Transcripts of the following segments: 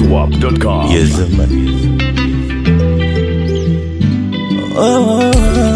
zedwap.com. Yes, man. Oh,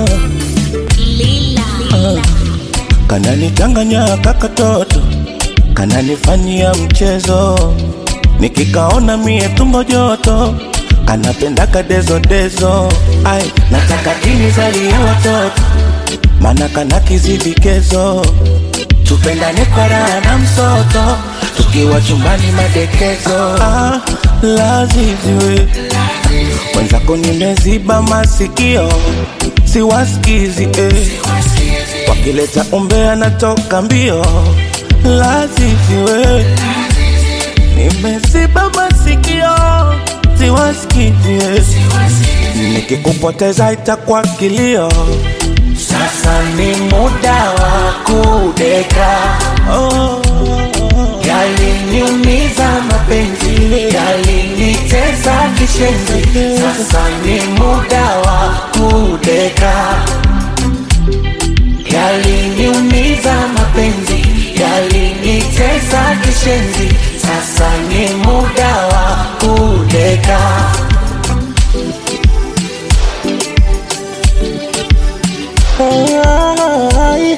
kananichanganya kakatoto, kananifanyia mchezo, nikikaona mie tumbo joto, kanapenda kadezodezo. Ai, nataka kinizalie watoto, mana kana kizivikezo, tupendane kwa raha na msoto, tukiwa chumbani madekezo. Ah, laziziwe mwenzako nimeziba masikio, siwasikizi eh. Wakileta umbea natoka mbio, laziziwe nimeziba masikio, siwasikizi eh. Nikikupoteza itakuwa kilio. Sasa ni muda wa kudeka, Oh, yaliniumiza mapenzi, yalinitesa kishenzi. Sasa ni muda wa kudeka, yaliniumiza mapenzi, yalinitesa kishenzi. Sasa ni muda wa kudeka. ai,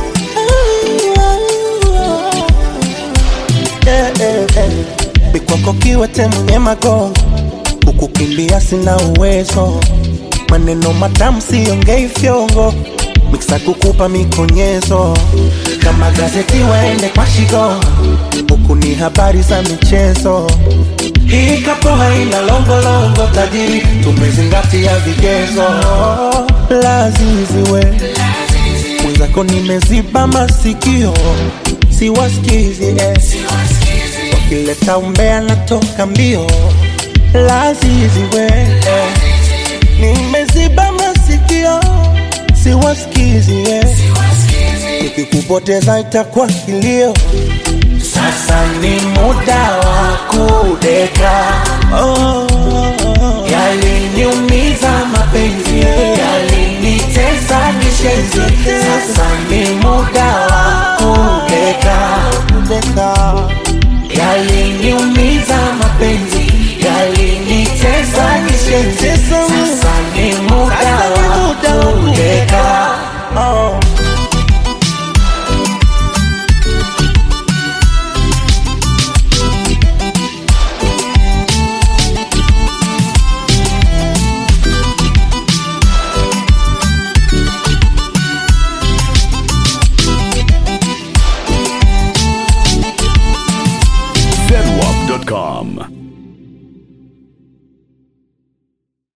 Eh, eh, eh. Bikwako kiwete mwenye magongo, kukukimbia sina uwezo, maneno matamu siongei fyongo, miksa kukupa mikonyezo, kama gazeti waende kwa shigo, huku ni habari za michezo. Hii kapo haina longolongo, tajiri tumezingatia vigezo. Laziziwe mwenzako, nimeziba masikio, siwasikizi eh. Wakileta umbea natoka mbio, laziziwe eh. Nimeziba masikio, siwasikizi eh. Nikikupoteza itakuwa kilio. Sasa ni muda wa kudeka, oh, yaliniumiza mapenzi, yalinitesa kishenzi. Sasa ni muda wa kudeka, Deka. yaliniumiza mapenzi, yalinitesa kishenzi. Sasa ni muda Sasa ni wa muda wa kudeka. Oh. zedwap.com.